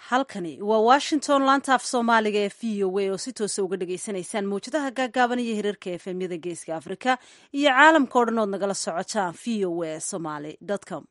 halkani waa washington laanta af soomaaliga ee v o a oo si toosa uga dhagaysanaysaan mawjadaha gaagaaban iyo hirarka efemyada geeska afrika iyo caalamka o dhan ood nagala socotaan v o a somaly com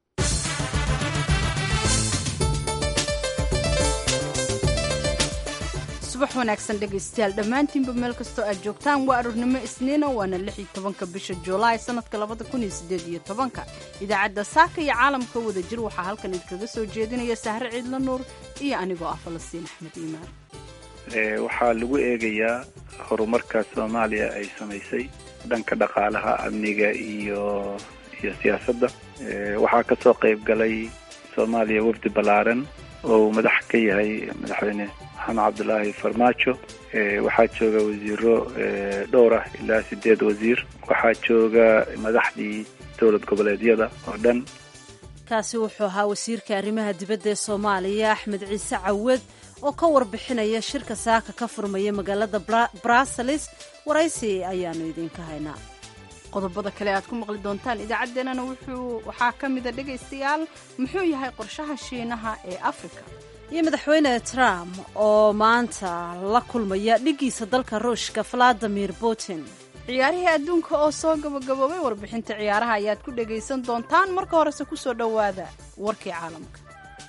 subax wanaagsan dhegaystayaal dhammaantiinba meel kastoo aad joogtaan waa aroornimo isniina waana lix iyo tobanka bisha juulaay sanadka labada kun iyo sideed iyo tobanka idaacadda saaka iyo caalamka wada jir waxaa halkan idinkaga soo jeedinaya sahre ciidla nuur iyo anigoo ah falastiin axmed iimaan waxaa lagu eegayaa horumarka soomaaliya ay samaysay dhanka dhaqaalaha amniga iyo iyo siyaasadda waxaa ka soo qayb galay soomaaliya wafdi ballaaran oo uu madax ka yahay madaxweyne maxamed cabdulaahi farmaajo waxaa jooga wasiiro dhowr ah ilaa sideed wasiir waxaa jooga madaxdii dowlad goboleedyada oo dhan kaasi wuxuu ahaa wasiirka arrimaha dibadda ee soomaaliya axmed ciise cawad oo ka warbixinaya shirka saaka ka furmaya magaalada bruseles waraysi ayaanu idinka haynaa qodobada kale aad ku maqli doontaan idaacaddeenana wuxuu waxaa ka mida dhegaystayaal muxuu yahay qorshaha shiinaha ee afrika iyo madaxweyne trump oo maanta la kulmaya dhiggiisa dalka ruushka valadimir putin ciyaarihii adduunka oo soo gabagaboobay warbixinta ciyaaraha ayaad ku dhegaysan doontaan marka horese ku soo dhowaada warkii caalamka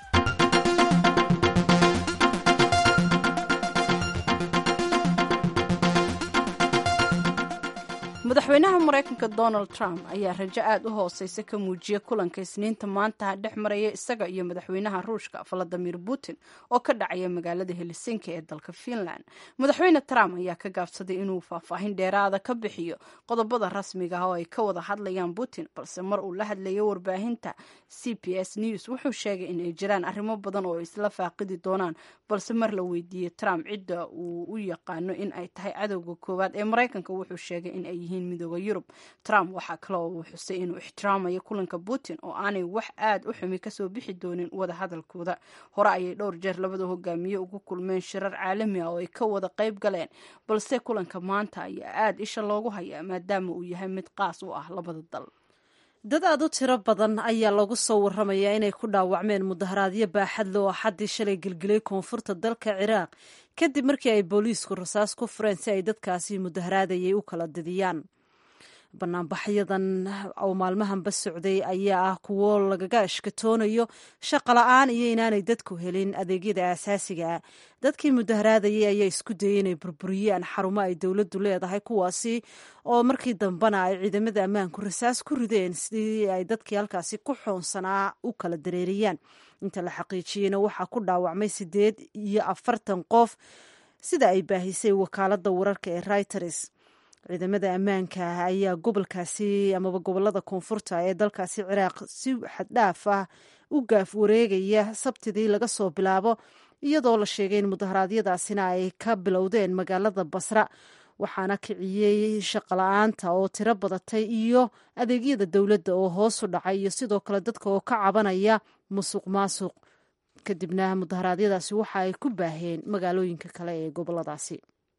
madaxweynaha maraykanka donald trump ayaa rajo aad u hooseysa ka muujiyay kulanka isniinta maanta dhex maraya isaga iyo madaxweynaha ruushka valadimir putin oo ka dhacaya magaalada helsinki ee dalka finland madaxweyne trump ayaa ka gaabsaday inuu faahfaahin dheeraada ka bixiyo qodobada rasmiga ah oo ay ka wada hadlayaan putin balse mar uu la hadlayo warbaahinta c b s news wuxuu sheegay in ay jiraan arrimo badan oo isla faaqidi doonaan balse mar la weydiiyey trump cidda uu u yaqaano in ay tahay cadowga koowaad ee maraykanka wuxuu sheegay in ay yihiin midooda yurub trump waxaa kaloo uu xusay inuu ixtiraamayo kulanka putin oo aanay wax aad u xumi kasoo bixi doonin wada hadalkooda hore ayay dhowr jeer labada hogaamiye ugu kulmeen shirar caalami ah oo ay ka wada qayb galeen balse kulanka maanta ayaa aad isha loogu hayaa maadaama uu yahay mid qaas u ah labada dal dad aad u tiro badan ayaa lagu soo warramayaa inay ku dhaawacmeen mudaharaadyo baaxad le oo xaddii shalay gelgelay koonfurta dalka ciraaq kadib markii ay booliisku rasaas ku fureen si ay dadkaasi mudaharaadayay u kala didiyaan banaanbaxyadan oo maalmahanba socday ayaa ah kuwo lagaga ashkatoonayo shaqo la-aan iyo inaanay dadku helin adeegyada aasaasiga ah dadkii mudaharaadayay ayaa isku dayay inay burburiyaan xarumo ay dowladdu leedahay kuwaasi oo markii dambena ay ciidamada ammaanku rasaas ku rideen sidii ay dadkii halkaasi ku xoonsanaa u kala dareeriyaan inta la xaqiijiyeyna waxaa ku dhaawacmay sideed iyo afartan qof sida ay baahisay wakaaladda wararka ee reuters ciidamada ammaanka ayaa gobolkaasi amaba gobolada koonfurta ee dalkaasi ciraaq si xaddhaaf ah u gaaf wareegaya sabtidii laga soo bilaabo iyadoo la sheegay in mudaharaadyadaasina ay ka bilowdeen magaalada basra waxaana kiciyey shaqola-aanta oo tiro badatay iyo adeegyada dowladda oo hoosu dhacay iyo sidoo kale dadka oo ka cabanaya musuq maasuq kadibna mudaharaadyadaasi waxa ay ku baaheen magaalooyinka kale ee goboladaasi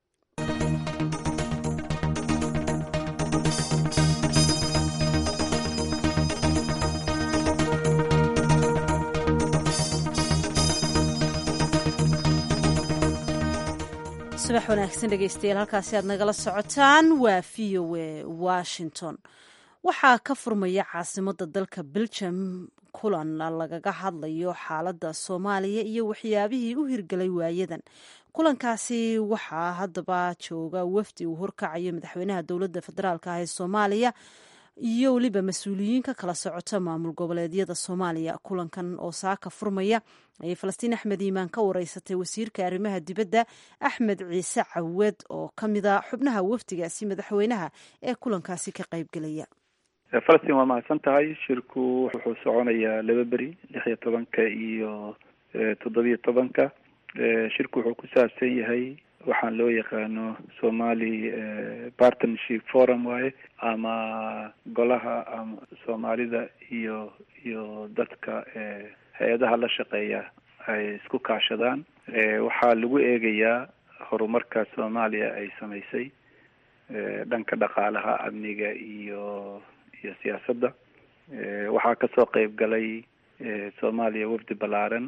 subax wanaagsan dhegeystayaal halkaasi aad nagala socotaan waa v o a washington waxaa ka furmaya caasimada dalka belgium kulan lagaga hadlayo xaaladda soomaaliya iyo waxyaabihii u hirgelay waayadan kulankaasi waxaa haddaba jooga wafdi uu horkacayo madaxweynaha dowladda federaalk ah ee soomaaliya iyo weliba mas-uuliyiin ka kala socota maamul goboleedyada soomaaliya kulankan oo saaka furmaya ayay falastiin axmed iimaan ka wareysatay wasiirka arrimaha dibadda axmed ciise cawad oo ka mida xubnaha wafdigaasi madaxweynaha ee kulankaasi ka qaybgelaya falastiin waa mahadsan tahay shirku wuxuu soconayaa laba beri lix iyo tobanka iyo toddobiyo tobanka shirku wuxuu ku saabsan yahay waxaan loo yaqaano somali partnership forum waaye ama golaha ama soomaalida iyo iyo dadka hay-adaha la shaqeeya ay isku kaashadaan waxaa lagu eegayaa horumarka soomaaliya ay samaysay dhanka dhaqaalaha amniga iyo iyo siyaasadda waxaa kasoo qayb galay soomaaliya wafdi ballaaran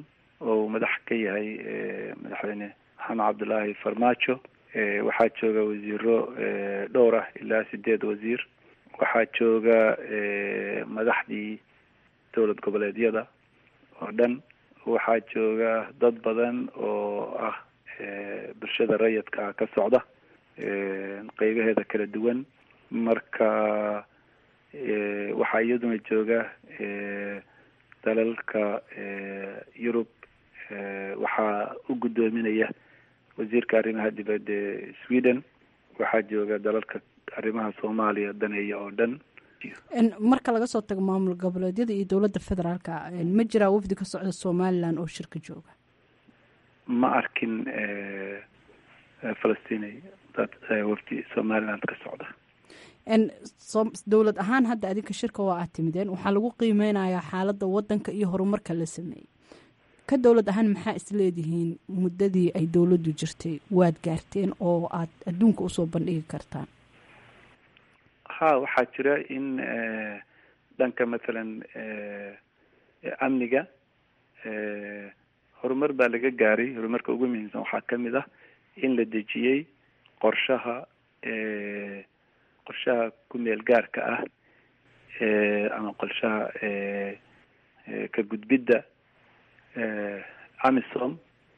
oo uu madax ka yahay madaxweyne maxamed cabdullaahi farmaajo waxaa jooga wasiiro dhowr ah ilaa sideed wasiir waxaa jooga madaxdii dowlad goboleedyada oo dhan waxaa jooga dad badan oo ah bulshada rayidka ah ka socda qeybaheeda kala duwan marka waxaa iyaduna jooga dalalka yurub waxaa u guddoominaya wasiirka arrimaha dibadda ee sweden waxaa jooga dalalka arrimaha soomaaliya daneeya oo dhan marka laga soo tago maamul goboleedyada iyo dowladda federaalka ma jiraa wafdi ka socda somalilan oo shirka jooga ma arkin falastiin dad wafdi somaliland ka socda dowlad ahaan hadda adinka shirka waa aad timideen waxaa lagu qiimeynayaa xaaladda wadanka iyo horumarka la sameeyey ka dowlad ahaan maxaa isleedihiin muddadii ay dowladdu jirtay waad gaarteen oo aad adduunka usoo bandhigi kartaan ha waxaa jira in dhanka mathalan amniga horumar baa laga gaaray horumarka ugu muhiimsan waxaa kamid ah in la dejiyey qorshaha qorshaha ku meel gaarka ah ama qorshaha ka gudbidda amisom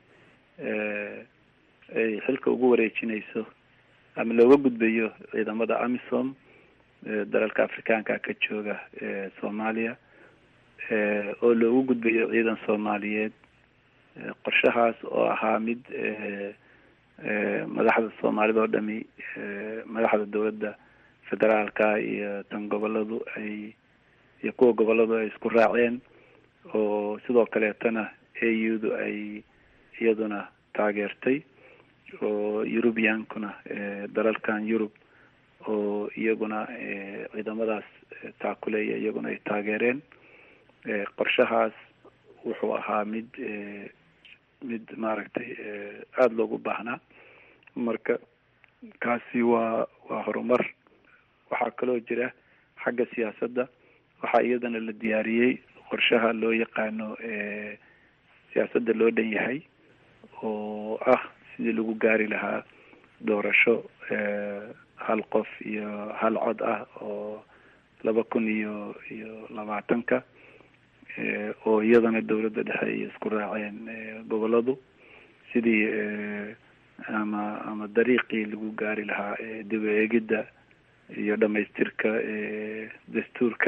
ay xilka ugu wareejinayso ama looga gudbayo ciidamada amisom dalalka afrikaanka ka jooga soomaaliya oo loogu gudbayo ciidan soomaaliyeed qorshahaas oo ahaa mid madaxda soomaalida oo dhami madaxda dowladda federaalka iyo tan goboladu ay iyo kuwa goboladu ay isku raaceen oo sidoo kaleetana a u du ay iyaduna taageertay oo eurubiankuna dalalkan yurub oo iyaguna ciidamadaas taakuleeya iyaguna ay taageereen qorshahaas wuxuu ahaa mid mid maaragtay aada loogu baahnaa marka kaasi waa waa horumar waxaa kaloo jira xagga siyaasadda waxaa iyadana la diyaariyey qorshaha loo yaqaano siyaasadda loo dhan yahay oo ah sidii lagu gaari lahaa doorasho hal qof iyo hal cod ah oo laba kun iyo iyo labaatanka oo iyadana dowladda dhexe ay isku raaceen goboladu sidii ama ama dariiqii lagu gaari lahaa dib u eegidda iyo dhamaystirka dastuurka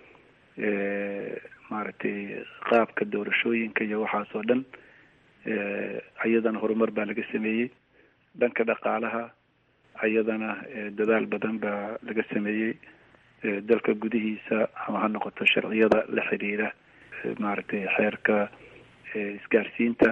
maaragtay qaabka doorashooyinka iyo waxaas oo dhan iyadana horumar baa laga sameeyey dhanka dhaqaalaha iyadana dadaal badan baa laga sameeyey dalka gudihiisa ama ha noqoto sharciyada la xiriira maaragtay xeerka isgaarsiinta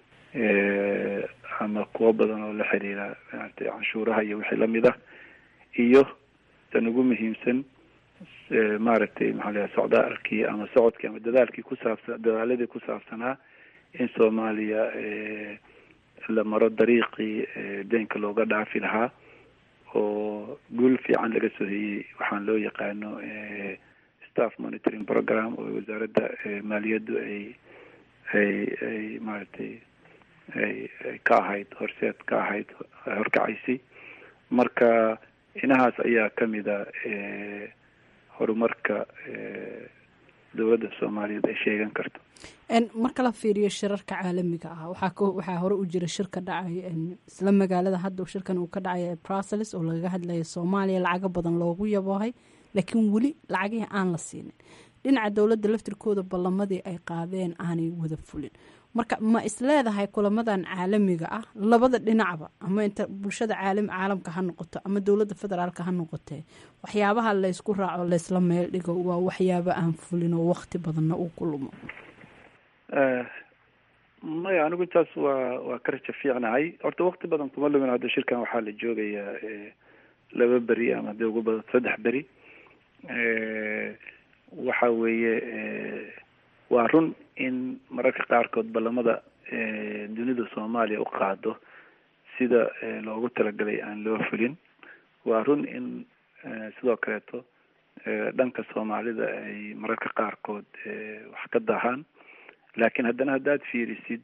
ama kuwo badan oo la xiriira maaragtay canshuuraha iyo wixii lamid ah iyo tan ugu muhiimsan maaragtay maxaa layahay socdaalkii ama socodkii ama dadaalkii kusaabsan dadaaladii ku saabsanaa in soomaaliya la maro dariiqii deynka looga dhaafi lahaa oo guul fiican laga soo heyey waxaan loo yaqaano staff monitoring program oo wasaaradda maaliyaddu ay ay ay maaragtay ay ay ka ahayd horseed ka ahayd horkacaysay marka inahaas ayaa kamida horumarka dowladda soomaaliyeed ay sheegan karto marka la fiiriyo shirarka caalamiga ah waxaa k waxaa hore u jira shir ka dhacay isla magaalada hadda shirkan uu ka dhacay brussels oo lagaga hadlaya soomaaliya lacago badan loogu yaboohay laakiin weli lacagihii aan la siinin dhinaca dowladda laftirkooda ballamadii ay qaadeen aanay wada fulin marka ma isleedahay kulamadan caalamiga ah labada dhinacba ama inta bulshada caalam caalamka ha noqoto ama dowladda federaalka ha noqotee waxyaabaha laysku raaco laysla meel dhigo waa waxyaabo aan fulin oo waqti badanna uu ku lumo maya anigu intaas waa waa ka raja fiicnahay horta wakti badan kuma lumin hadda shirkan waxaa la joogayaa laba beri ama dee ugu badan saddex beri waxa weeye waa run in mararka qaarkood ballamada dunida soomaaliya u qaado sida loogu talagalay aan loo fulin waa run in sidoo kaleeto dhanka soomaalida ay mararka qaarkood wax ka daahaan laakiin haddana haddaad fiirisid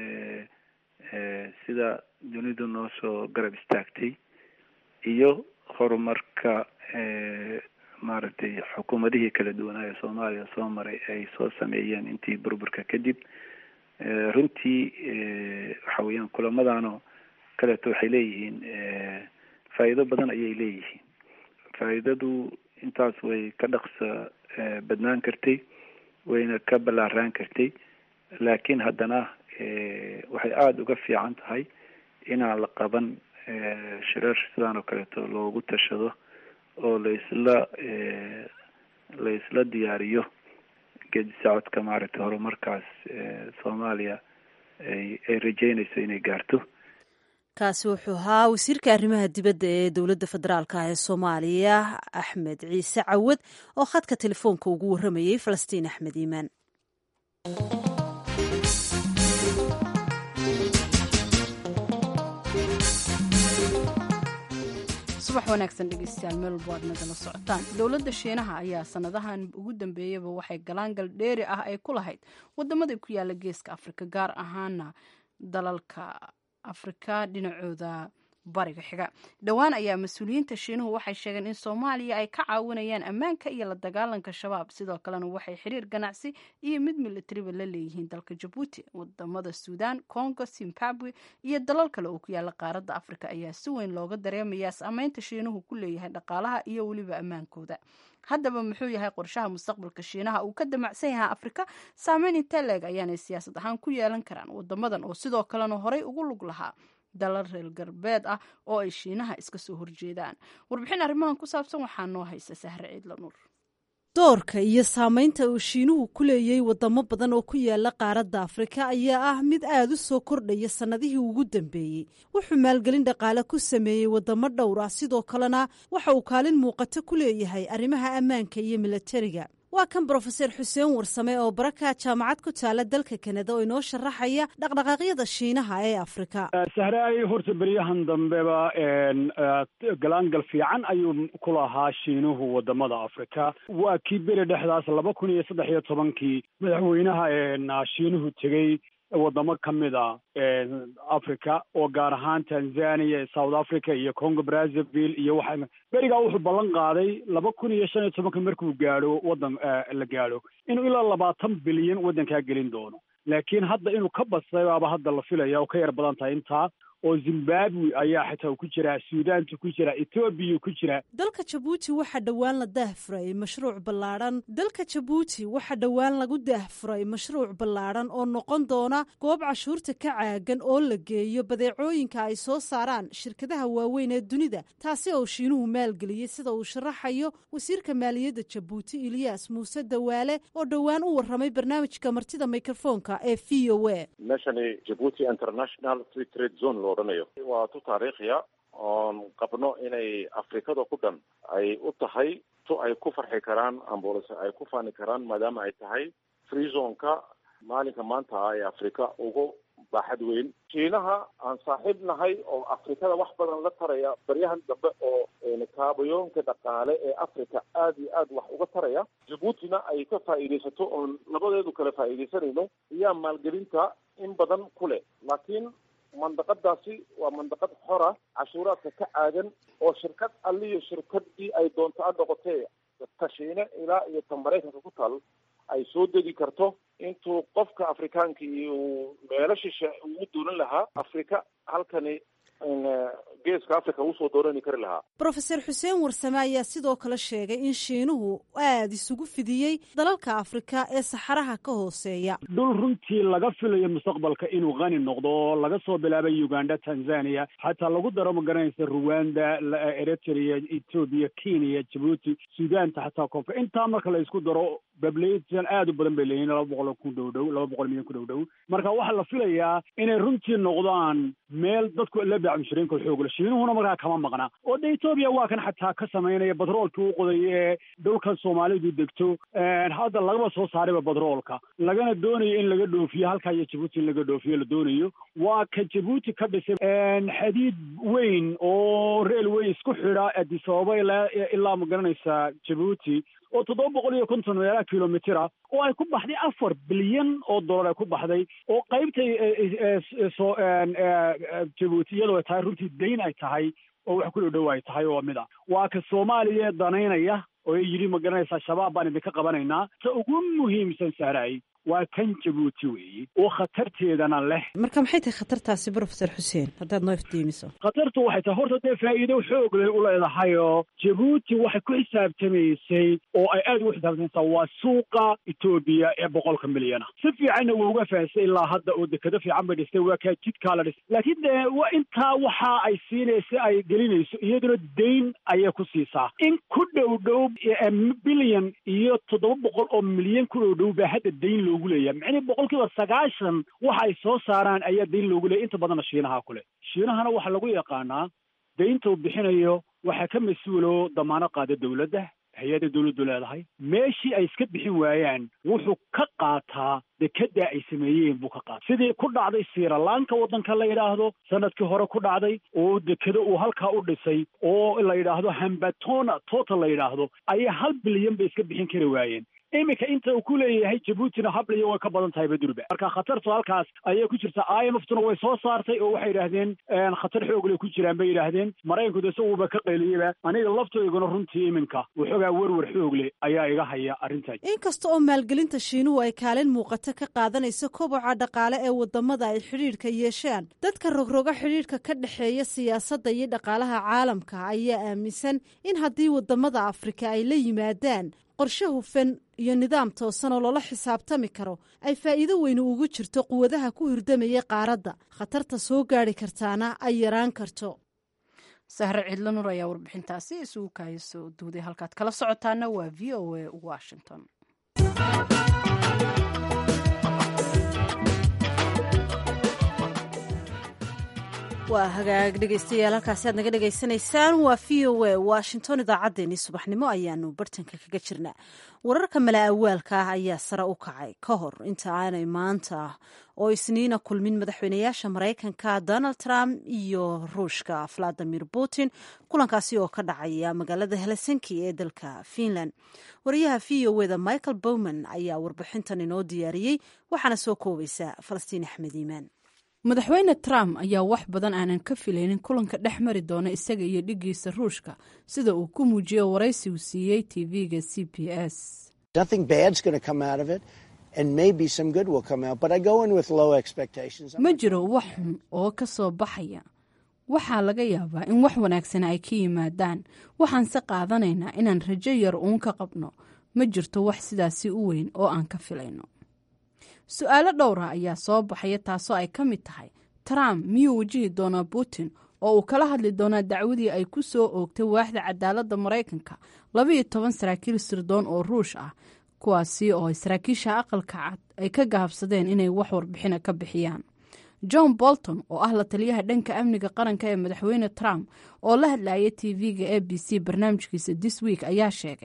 sida dunidu noo soo garab istaagtay iyo horumarka maaragtay xukuumadihii kala duwanaa ee soomaaliya soo maray ay soo sameeyeen intii burburka kadib runtii waxa weeyaan kulamadaanoo kaleeto waxay leeyihiin faa'iido badan ayay leeyihiin faa'iidadu intaas way ka dhaqsa badnaan kartay wayna ka ballaaraan kartay laakiin haddana waxay aada uga fiican tahay inaan la qaban shirar sidaan oo kaleeto loogu tashado oo laisla laisla diyaariyo geedi socodka maaragtay horumarkaas soomaaliya ay ay rajeynayso inay gaarto kaasi wuxuu ahaa wasiirka arrimaha dibadda ee dowladda federaalk ah ee soomaaliya axmed ciise cawad oo khadka telefoonka ugu warramayey falastiin axmed iimaan subax wanaagsan dhegeystayaal meel walba aad nagala socotaan dowladda shiinaha ayaa sanadahan ugu dambeeyaba waxay galaangal dheeri ah ay ku lahayd wadamada ku yaala geeska afrika gaar ahaana dalalka afrika dhinacooda bariga xiga dhowaan ayaa mas-uuliyiinta shiinuhu waxay sheegeen in soomaaliya ay ka caawinayaan ammaanka iyo la dagaalanka shabaab sidoo kalena waxay xiriir ganacsi iyo mid militariba la leeyihiin dalka jabuuti wadamada suudaan congo zimbabwe iyo dalal kale oo ku yaala qaaradda afrika ayaa si weyn looga dareemayaa saameynta shiinuhu ku leeyahay dhaqaalaha iyo weliba ammaankooda haddaba muxuu yahay qorshaha mustaqbalka shiinaha uu ka damacsan yahay afrika saameyn intee leeg ayaanay siyaasad ahaan ku yeelan karaan wadamadan oo sidoo kalena horey ugu lug lahaa dalal reer galbeed ah oo ay shiinaha iska soo horjeedaan warbixin arrimahan ku saabsan waxaa noo haysa sahre ciidla nuur doorka iyo saameynta uu shiinuhu ku leeyay wadamo badan oo ku yaala qaaradda afrika ayaa ah mid aada u soo kordhaya sannadihii ugu dambeeyey wuxuu maalgelin dhaqaale ku sameeyey wadamo dhowr ah sidoo kalena waxa uu kaalin muuqato ku leeyahay arrimaha ammaanka iyo milatariga waa kan brofeser xuseen warsame oo baraka jaamacad ku taala dalka kanada oo inoo sharaxaya dhaqdhaqaaqyada shiinaha ee afrika sahre ay horta beryahan dambeba galaangal fiican ayuu ku lahaa shiinuhu wadamada afrika waa kii beri dhexdaas laba kun iyo saddex iyo tobankii madaxweynaha shiinuhu tegey wadamo ka mid a africa oo gaar ahaan tanzania south africa iyo congo brazzaville iyo waxa berigaa wuxuu ballan qaaday laba kun iyo shan iyo tobanka markuu gaadho waddan la gaadho inuu ilaa labaatan bilyan waddankaa gelin doono laakiin hadda inuu ka badsaday baaba hadda la filaya oo ka yar badan tahay intaa oo zimbabwe ayaa xitaa ku jira suudaanta ku jira etoobiya ku jira dalka jabuuti waxaa dhowaan la daahfuray mashruuc ballaadhan dalka jabuuti waxaa dhowaan lagu daahfuray mashruuc ballaadhan oo noqon doona goob cashuurta ka caagan oo la geeyo badeecooyinka ay soo saaraan shirkadaha waaweyn ee dunida taasi oo shiinuhu maalgeliyey sida uu sharaxayo wasiirka maaliyadda jabuuti ilyaas muuse dawaale oo dhowaan u warramay barnaamijka martida mikrofoonka ee v o a meshani jabuuti international free trade zone lo odhanayo waa tu taariikhiya oon qabno inay afrikada ku dhan ay u tahay tu ay ku farxi karaan ambolse ay ku faani karaan maadaama ay tahay free zoneka maalinka maanta ah ee afrika ugu baaxad weyn shiinaha aan saaxiib nahay oo afrikada wax badan la taraya baryahan dambe oo kaabayoonka dhaqaale ee africa aada iyo aad wax uga taraya jabuutina ay ka faa'iidaysato oon labadeedu kale faa'iidaysanayno ayaa maalgelinta in badan ku leh laakiin mandaqadaasi waa mandaqad xora cashuuraadka ka caagan oo shirkad alliyo shirkadii ay doonto a noqotee ta shiine ilaa iyo ta maraykanka ku taal ay soo degi karto intuu qofka afrikaanka iyo meelo shishe ugu doonan lahaa afrika halkani geeska africa usoo doorani kari lahaa brofeser xuseen warsame ayaa sidoo kale sheegay in shiinuhu aada isugu fidiyey dalalka afrika ee saxaraha ka hooseeya dhul runtii laga filayo mustaqbalka inuu qani noqdo oo laga soo bilaabay uganda tanzania xataa lagu daro magaranaysa ruwanda eritrea ethoobia kenya jabuuti suudaanta xataa koonfur intaa marka la isku daro bablation aada u badan bay leeyihin laba boqol ku dhow dhow laba boqol milyan ku dhow dhow marka waxaa la filayaa inay runtii noqdaan meel dadku la baacmushiriinka xoogla shiinuhuna markaa kama maqna oo de etoobiya waa kan xataa ka samaynaya batroolkii u qoday ee dhulkan soomaalidu degto hadda lagaba soo saarayba batroolka lagana doonayo in laga dhoofiyo halkaa iyo jabuuti in laga dhoofiyo la doonayo waa ka jabuuti ka dhisay xadiid weyn oo reel weyn isku xidha adisababa ilaa ilaa magaranaysa jabuuti oo toddoba boqol iyo konton meelaha kilomitir ah oo ay ku baxday afar bilyan oo dollar ay ku baxday oo qaybtay soo jabuuti iyadoo ay tahay runtii dayn ay tahay oo wax ku dhow dhow ay tahay oo mid a waa ka soomaaliya danaynaya oo yidhi ma garanaysaa shabaab baan idinka qabanaynaa ta ugu muhiimsan sahraay waa kan jabuuti weeye oo khatarteedana leh marka maxay tahay khatartaasi brofesor xuseen haddaad noo iftiimiso khatartu waxay tahay horta dee faa'iido xoog leh u leedahay oo jabuuti waxay ku xisaabtamaysay oo ay aad ugu xisaabtamaysaa waa suuqa etoobiya ee boqolka milyana si fiicanna waa uga fahansay ilaa hadda oo dekado fiican bay dhistay waa kaa jidkaa la dhistay laakiin dee wa intaa waxa ay siinaysa ay gelinayso iyaduna dayn ayay ku siisaa in ku dhow dhow bilyan iyo toddoba boqol oo milyan ku dhow dhow baa hadda dayn loogu leeyahay macnii boqol kiiba sagaashan waxa ay soo saaraan ayaa dayn loogu leeyahy inta badanna shiinaha ku leh shiinahana waxaa lagu yaqaanaa daynta uu bixinayo waxaa ka mas-uulo damaano qaada dowladda hay-adda dowladdu leedahay meeshii ay iska bixin waayaan wuxuu ka qaataa dekedaa ay sameeyeen buu ka qaata sidii ku dhacday siralaanka waddanka la yidhaahdo sanadkii hore ku dhacday oo dekado uu halkaa u dhisay oo la yidhaahdo hambatona total la yidhaahdo ayaa hal bilyan bay iska bixin kari waayeen iminka inta uu ku leeyahay jabuutina habliyo way ka badan tahay badurba marka khatartu halkaas ayay ku jirta i m f tuna way soo saartay oo waxay yidhaahdeen khatar xoogle ku jiraan bay yidhaahdeen maraykanku de isaguba ka qayliyaba aniga laftoyguna runtii iminka waxoogaa werwer xoogle ayaa iga haya arrintan inkasta oo maalgelinta shiinuhu ay kaalin muuqata ka qaadanayso koboca dhaqaale ee wadamada ay xidhiidhka yeeshaan dadka rogroga xidhiidhka ka dhexeeya siyaasadda iyo dhaqaalaha caalamka ayaa aaminsan in haddii wadamada afrika ay la yimaadaan qorshe hufan iyo nidaam toosan oo loola xisaabtami karo ay faa'iido weyni ugu jirto quwadaha ku hirdamaya qaaradda khatarta soo gaadhi kartaana ay yaraan karto sahre cidlo nur ayaa warbixintaasi isugu kaaya soo duuday halkaad kala socotaana waa v o a washington waa hagaag dhegaystayaal halkaasi aad naga dhegaysanaysaan waa v o a washington idaacaddeenii subaxnimo ayaanu bartanka kaga jirnaa wararka mala awaalka ah ayaa sare u kacay ka hor inta aanay maanta oo isniina kulmin madaxweynayaasha maraykanka donald trump iyo ruushka valadimir putin kulankaasi oo ka dhacaya magaalada helsinki ee dalka finland wariyaha v o eda michael bowman ayaa warbixintan inoo diyaariyey waxaana soo koobaysa falastiin axmed iimaan madaxweyne trump ayaa wax badan aanan ka filaynin kulanka dhex mari doona isaga iyo dhigiisa ruushka sida uu ku muujiyey waraysi uu siiyey tv-ga c b s ma jiro wax xun oo ka soo baxaya waxaa laga yaabaa in wax wanaagsan ay ka yimaadaan waxaanse qaadanaynaa inaan rajo yar uun ka qabno ma jirto wax sidaasi u weyn oo aan ka filayno su-aalo dhowra ayaa soo baxaya taasoo ay ka mid tahay trump miyuu wajihi doonaa putin oo uu kala hadli doonaa dacwadii ay ku soo oogtay waaxda cadaaladda maraykanka labaiyo toban saraakiil sirdoon oo ruush ah kuwaasi oo ay saraakiisha aqalka cad ay ka gaabsadeen inay wax warbixina ka bixiyaan john bolton oo ah la taliyaha dhanka amniga qaranka ee madaxweyne trump oo la hadlaya t v-ga a b c barnaamijkiisa this week ayaa sheegay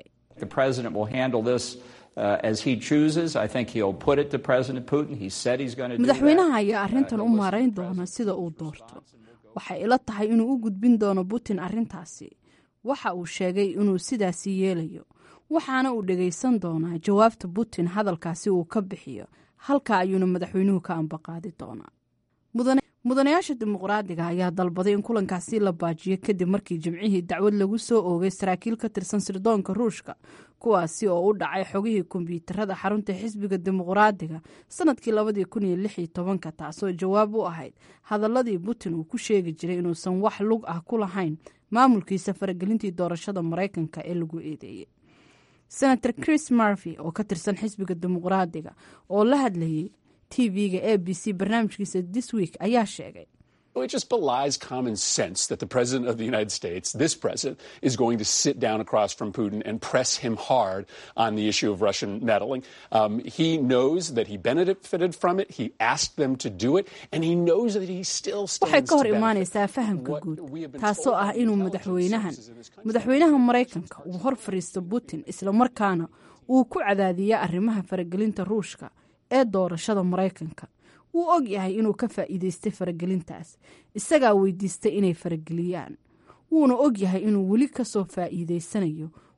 madaxweynaha ayaa arrintan u maarayn doona sida uu doorto waxay ila tahay inuu u gudbin doono putin arrintaasi waxa uu sheegay inuu sidaasi yeelayo waxaana uu dhegaysan doonaa jawaabta putin hadalkaasi uu ka bixiyo halka ayuuna madaxweynuhu ka ambaqaadi doonaa mudanayaasha dimuqraadiga ayaa dalbaday in kulankaasi la baajiyo kadib markii jimcihii dacwad lagu soo oogay saraakiil ka tirsan sirdoonka ruushka kuwaasi oo u dhacay xogihii kombyuutarada xarunta xisbiga dimuqraadiga sanadkii labadii kun iyo lix iyo tobanka taasoo jawaab u ahayd hadaladii putin uu ku sheegi jiray inuusan wax lug ah ku lahayn maamulkiisa faragelintii doorashada maraykanka ee lagu eedeeyey senator chris marvey oo ka tirsan xisbiga dimuqraadiga oo la hadlayay tv-ga a b c barnaamijkiisa this week ayaa sheegay It just belies common sense that the president of the United States, this president, is going to sit down across from Putin and press him hard on the issue of Russian meddling. Um, he knows that he benefited from it. He asked them to do it, and he knows that he still waxay stands ka hor to benefit. imaanaysaa fahamka What guud we have been taasoo told ah by inuu intelligence madaxweynahan sources in this country. madaxweynaha maraykanka uu hor fadhiisto putin islamarkaana uu ku cadaadiya arrimaha faragelinta ruushka ee doorashada maraykanka wuu og yahay inuu ka faa'iidaystay faragelintaas isagaa weydiistay inay farageliyaan wuuna og yahay inuu weli ka soo faa'iidaysanayo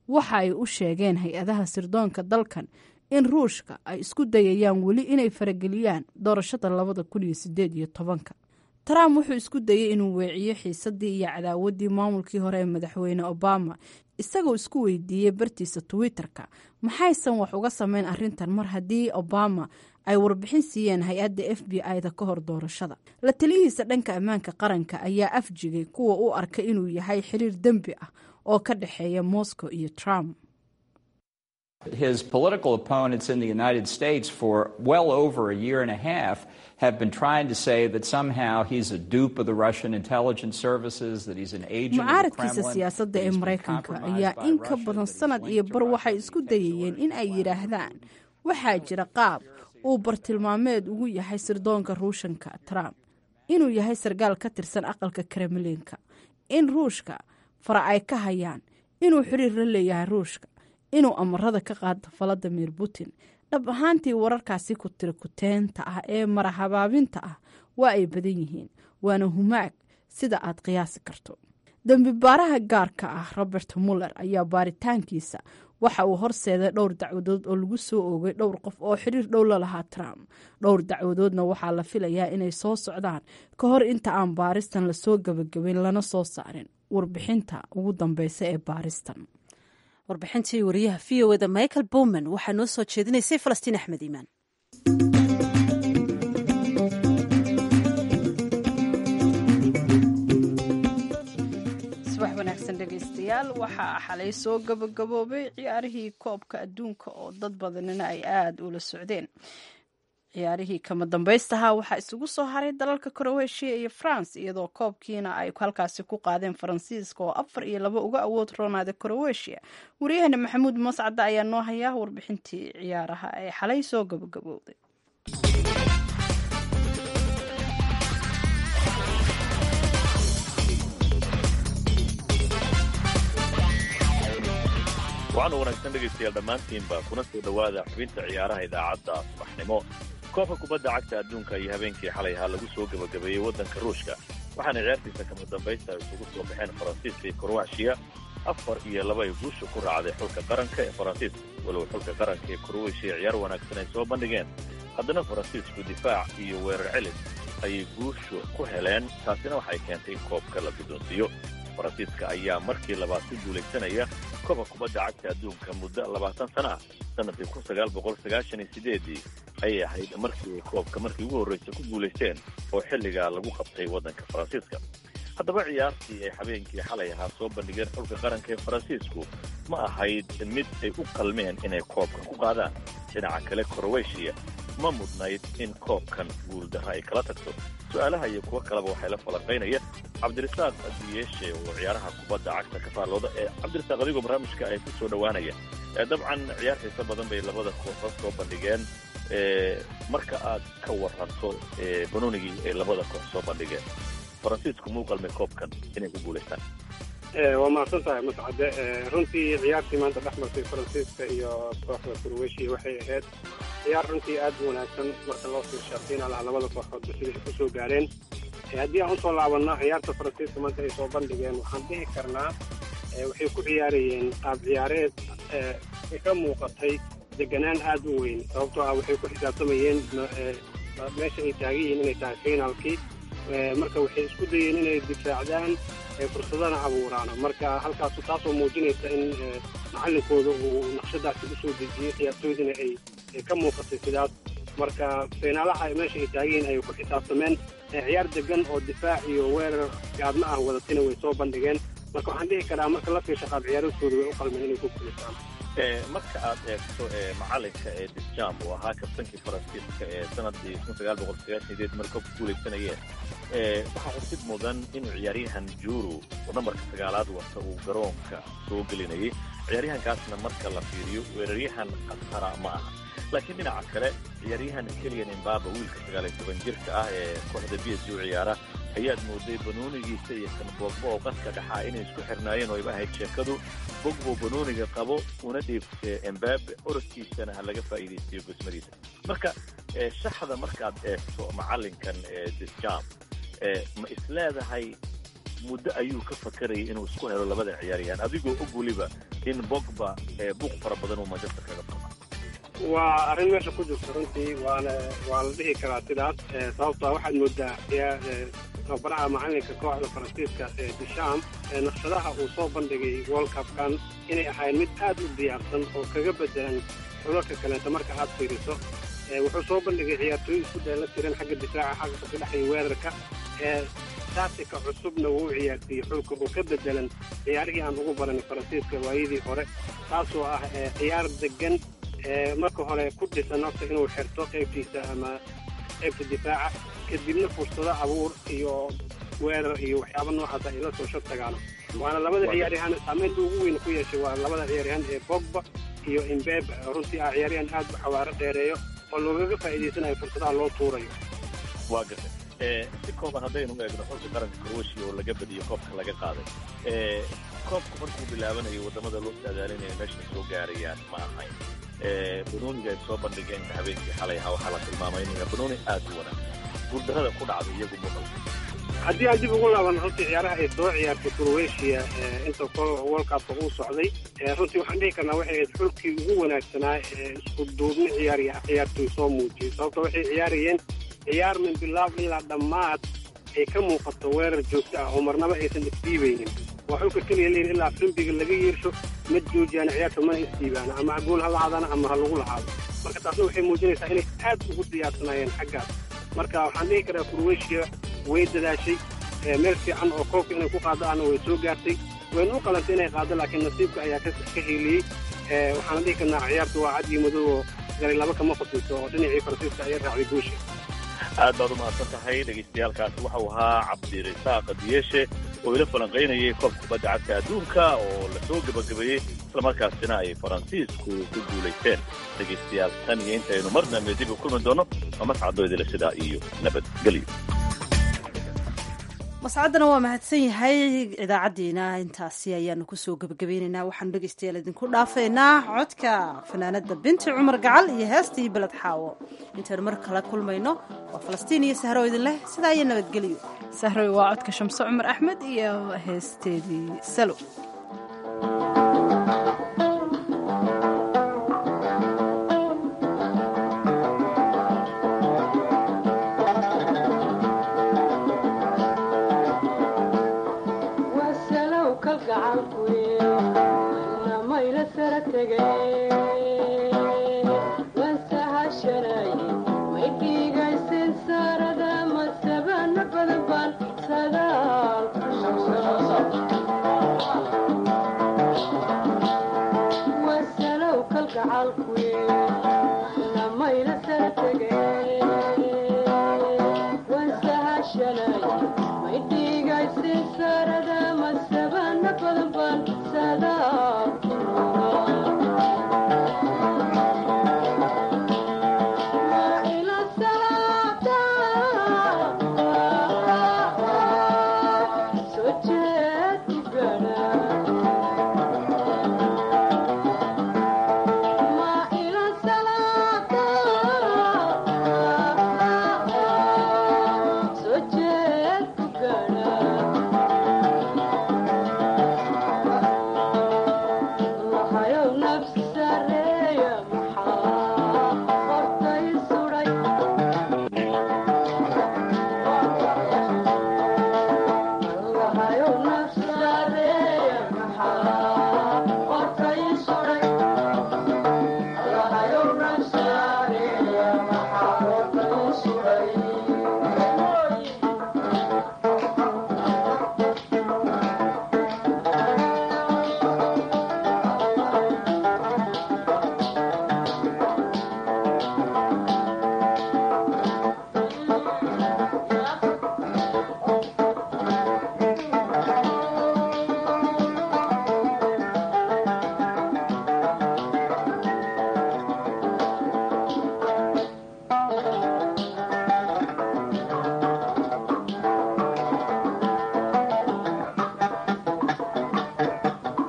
waxa ay u sheegeen hay-adaha sirdoonka dalkan in ruushka ay isku dayayaan weli inay farageliyaan doorashada labada kun iyo sideed iyo tobanka trump wuxuu isku dayey inuu weeciyo xiisadii iyo cadaawaddii maamulkii hore ee madaxweyne obama isagoo isku weydiiyey bartiisa twitter-ka maxaysan wax uga sameyn arrintan mar haddii obama ay warbixin siiyeen hay-adda f b i-da ka hor doorashada la taliyihiisa dhanka ammaanka qaranka ayaa afjigay kuwa u arkay inuu yahay xiriir dembi ah oo ka dhexeeya moscow iyo trump His political opponents in the United States for well over a year and a half have been trying to say that somehow he's a dupe of the Russian intelligence services, that he's an agent of the mucaaradkiisa Kremlin. siyaasadda that ee he's been maraykanka compromised ayaa by in ka Russia, badan that he's sanad linked iyo to bar Russia, waxay that isku he takes dayayeen orders in ay from yidhaahdaan waxaa jira qaab uu bartilmaameed ugu yahay sirdoonka ruushanka trump inuu yahay sargaal ka tirsan aqalka kremlinka in ruushka fara ay ka hayaan inuu xiriir la leeyahay ruushka inuu amarada ka qaado valadimir putin dhab ahaantii wararkaasi ku tira kuteenta ah ee marahabaabinta ah waa ay badan yihiin waana humaag sida aad qiyaasi karto dembi baaraha gaarka ah robert muller ayaa baaritaankiisa waxa uu horseeday dhowr dacwadood oo lagu soo oogay dhowr qof oo xiriir dhow la lahaa trump dhowr dacwadoodna waxaa la filayaa inay soo socdaan ka hor inta aan baaristan lasoo gebagabayn lana soo saarin warbixinta ugu dambeysa ee baaristan warbixintii wariyaha v o eda michael bowman waxaa noo soo jeedinaysay falastiin axmed iimaan subax wanaagsan dhegaystayaal waxaa xalay soo gabagaboobay ciyaarihii koobka adduunka oo dad badanina ay aada ula socdeen ciyaarihii kama dambaystaha waxaa isugu soo haray dalalka kroweshiya iyo france iyadoo koobkiina ay halkaasi ku qaadeen faransiiska oo afar iyo laba uga awood roonaada kroweshiya waryaheena maxamuud mascadda ayaa noo hayaa warbixintii ciyaaraha ee xalay soo gabagabowday waxaana wanaagsan dhegaystayaal dhammaantiinba kuna soo dhowaada xubinta ciyaaraha idaacadda subaxnimo koobka kubadda cagta adduunka iyo habeenkii xalay ahaa lagu soo gebagabeeyey waddanka ruushka waxaana ciyaartiisa kama dambaysta ay isugu soo baxeen faransiiska iyo kroweshiya afar iyo laba ay guusha ku raacday xulka qaranka ee faransiiska walow xulka qaranka ee kroweshiya ciyaar wanaagsan ay soo bandhigeen haddana faransiisku difaac iyo weerar celis ayay guushu ku heleen taasina waxay keentay in koobka la guddoonsiiyo faransiiska ayaa markii labaad ku guulaysanaya koobka kubadda cagta adduunka muddo labaatan sana ah sanadkii kun sagaal boqol sagaashan iyo sideedii ayay ahayd markii ay koobka markii ugu horreysa ku guulaysteen oo xilligaa lagu qabtay waddanka faransiiska haddaba ciyaartii ay habeenkii xalay ahaa soo bandhigeen xulka qaranka ee faransiisku ma ahayd mid ay u qalmeen inay koobka ku qaadaan dhinaca kale kroweshiya ma mudnayd in koobkan guuldarra ay kala tagto su-aalaha iyo kuwo kaleba waxay la falanqaynaya cabdirasaaq adiyeeshe oo ciyaaraha kubadda cagta ka faallooda ee cabdirasaaq adigoo barnaamijka ay ku soo dhowaanaya dabcan ciyaar xiiso badan bay labada kooxood soo bandhigeen marka aad ka waranto banoonigii ay labada koox soo bandhigeen faransiisku muu qalmay koobkan inay ku guulaystaan waa mahadsan tahay mascade runtii ciyaartii maanta dhex martay faransiiska iyo kooxda kurweshiya waxay ahayd ciyaar runtii aad u wanaagsan marka loo fiirsha fiinaalaha labada kooxoodba siday ku soo gaareen haddii aan usoo laabanno ciyaarta faransiiska maanta ay soo bandhigeen waxaan dhihi karnaa waxay ku ciyaarayeen qaab ciyaareed ka muuqatay deganaan aad u weyn sababtoo ah waxay ku xisaabtamayeen meesha ay taagan yihiin inay tahay fiinaalkii marka waxay isku dayeen inay difaacdaan fursadana abuuraan marka halkaasu taasoo muujinaysa in macallinkooda uu naqshadaasi usoo dejiyey ciyaartooydina ay ka muuqatay sidaas marka fiinaalaha meesha ay taagiin ay ku xisaabtameen ciyaar degan oo difaac iyo weerar gaadma ah wadatina way soo bandhigeen marka waxaan dhihi karaa marka la fiirsha qaab ciyaaradkooda way u qalmeen inay ku guulaystaan marka aad eegto macalinka ee disjam uu ahaa kabtankii faransiiska ee sanadii kun sagaal boqol sagaashan sideed marka ku guulaysanayeen waxaa xusid mudan inuu ciyaaryahan juru oo nambarka sagaalaad wata uu garoonka soo gelinayay ciyaaryahankaasna marka la fiiriyo weeraryahan khatara ma aha laakiin dhinaca kale ciyaaryahan keliyan imbaba wiilka sagaal iyo toban jirka ah ee kooxda b s u ciyaara ayaad mooday banoonigiisa iyo kan bogbo oo qadka dhaxaa inay isku xirnaayeen oo ayba ahayd sheekadu bogbo banooniga qabo una dhiibte embabe orodkiisana ha laga faa'iidaystiyo gosmadiisa marka shaxda markaad eegto macalinkan disjam ma isleedahay muddo ayuu ka fakarayay inuu isku helo labada ciyaaryahan adigoo og weliba in bogba buuq fara badan uu manchester kaga furma waa arrin meesha ku jirta runtii waana waa la dhihi karaa sidaas sababtaa waxaad moodaa tababaraha macalinka kooxda faransiiska ee disham naqshadaha uu soo bandhigay world cupkan inay ahayn mid aad u diyaarsan oo kaga bedelan xulalka kaleeta marka aad fiiriso wuxuu soo bandhigay ciyaartooy isku dheela tiran xagga difaaca xagga ka dhexaya weerarka taatika cusubna wuu ciyaarsiiyey xulka oo ka bedelan ciyaarihii aan ugu baranay faransiiska waayadii hore taasoo ah ciyaar degan marka hore ku dhisan horta inuu xirto qaybtiisa ama qaybta difaaca kadibna fursado abuur iyo weerar iyo waxyaaba noocaas ay la soo shab tagaano waana labada ciyaaryahaan saameynta ugu weyn ku yeeshay waa labada ciyaaryahaan ee bogba iyo imbebe runtii ah ciyaaryahan aad u xawaaro dheereeyo oo loogaga faa'iidaysanayo fursadaha loo tuurayo waa gartay si kooban haddaynu eegno xulka qaranka croatia oo laga badiyo koobka laga qaaday koobku markuu bilaabanayo waddamada loo saadaalinaya meesha soo gaarayaan ma ahayn banooniga ay soo bandhigeen habeenkii xalay ahaa waxaa la tilmaamay inuu banooni aad u wanaagsan guuldarrada ku dhacday iyagu muqal haddii aan dib ugu laaban runtii ciyaaraha ay soo ciyaartay croatia inta world cupka uu socday runtii waxaan dhihi karnaa waxay ahayd xulkii ugu wanaagsanaa ee isku duubni ciyaar ciyaartoy soo muujiyey sababta waxay ciyaarayeen ciyaar min bilaab ilaa dhammaad ay ka muuqato weerar joogto ah oo marnaba aysan isdhiibaynin waa xulka keliya leeyihin ilaa frimbiga laga yeersho ma joojiyaan ciyaarta mana isdhiibaana ama ha gool ha lahaadana ama ha lagu lahaado marka taasna waxay muujinaysaa inay aad ugu diyaarsanaayeen xaggaas marka waxaan dhihi karaa croatia way dadaashay meel fiican oo koobka inay ku qaado ahna way soo gaartay wayna u qalantay inay qaado laakiin nasiibka ayaa ka hiiliyey waxaana dhihi karnaa ciyaarta waa cad iyo madow oo galay laba kama qosiso oo dhinacii faransiiska ayay raacday guusha aad baad u mahadsan tahay dhegaystayaaalkaasi waxau ahaa cabdirasaaq diyeshe oo ila falanqaynayay koobka kubadda cagta adduunka oo lasoo gebagabeeyey islamarkaasina ay faransiisku ku guulaysteen dhegaystayaal tan iyo intaynu mar dambe dib u kulmi doonno waa mascadooydila sidaa iyo nabadgelyo mascaddana waa mahadsan yahay idaacaddiina intaasi ayaanu kusoo gebagabeynaynaa waxaanu dhegaystayaal idinku dhaafaynaa codka fanaanada binti cumar gacal iyo heestii beled xaawo intaynu mar kale kulmayno waa falastiin iyo sahro idin leh sidaa iyo nabadgelyo sahroy waa codka shamse cumar axmed iyo heesteedii salo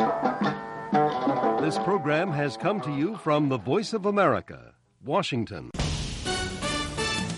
This program has come to you from the Voice of America, Washington.